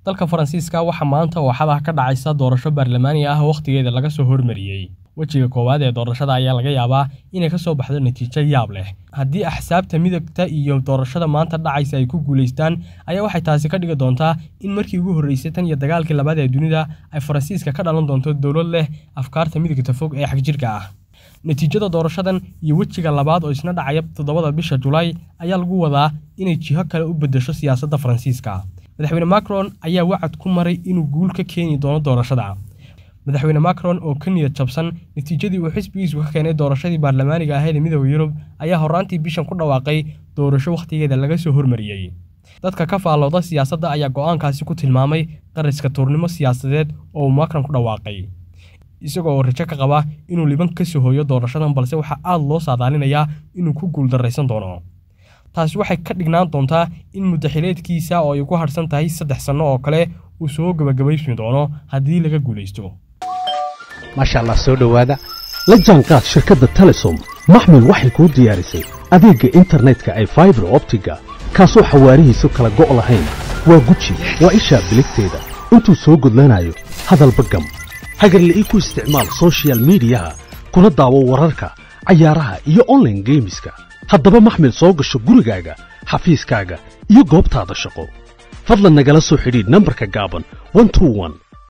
dalka faransiiska waxaa maanta ooxada ka dhacaysa doorasho baarlamaani ah wakhtigeeda laga soo hormariyey wejiga koowaad ee doorashada ayaa laga yaabaa inay ka soo baxdo natiijo yaab leh haddii axsaabta midagta iyo doorashada maanta dhacaysa ay ku guulaystaan ayaa waxay taasi ka dhigi doontaa in markii ugu horreysay tan iyo dagaalkii labaad ee dunida ay faransiiska ka dhalan doonto dowlad leh afkaarta midagta fog ee xagjirka ah natiijada doorashadan iyo wejiga labaad oo isna dhacaya toddobada bisha julaay ayaa lagu wadaa inay jiho kale u beddesho siyaasadda faransiiska madaxweyne macron ayaa wacad ku maray inuu guul ka keeni doono doorashada madaxweyne macron oo ka niyad jabsan natiijadii uu xisbigiisu ka keenay doorashadii baarlamaaniga ahayd ee midooda yurub ayaa horraantii bishan ku dhawaaqay doorasho wakhtigeeda laga soo hormariyey dadka ka faallooda siyaasadda ayaa go'aankaasi ku tilmaamay qariska tuurnimo siyaasadeed oo uu macron ku dhawaaqay isagoo oo rajo ka qaba inuu liban ka soo hooyo doorashadan balse waxaa aad loo saadaalinayaa inuu ku guuldarraysan doono taasi waxay ka dhignaan doontaa in muddaxileedkiisa oo ay ku hadhsan tahay saddex sanno oo kale uu soo gebagabaysmi doono haddii laga guulaysto maasha allah soo dhowaada la jaanqaad shirkadda telesom maxmil waxay kuu diyaarisay adeegga internetka ay faibar optiga kaasoo xawaarihiisu kala go' lahayn waa guji waa ishaa biligteeda intuu soo gudlanayo hadalba gam hagarle ii ku isticmaal sochial midiyaha kuna daawo wararka cayaaraha iyo onlaine geemiska haddaba maxmil soo gasho gurigaaga xafiiskaaga iyo goobtaada shaqo fadlan nagala soo xidhiidh nambarka gaaban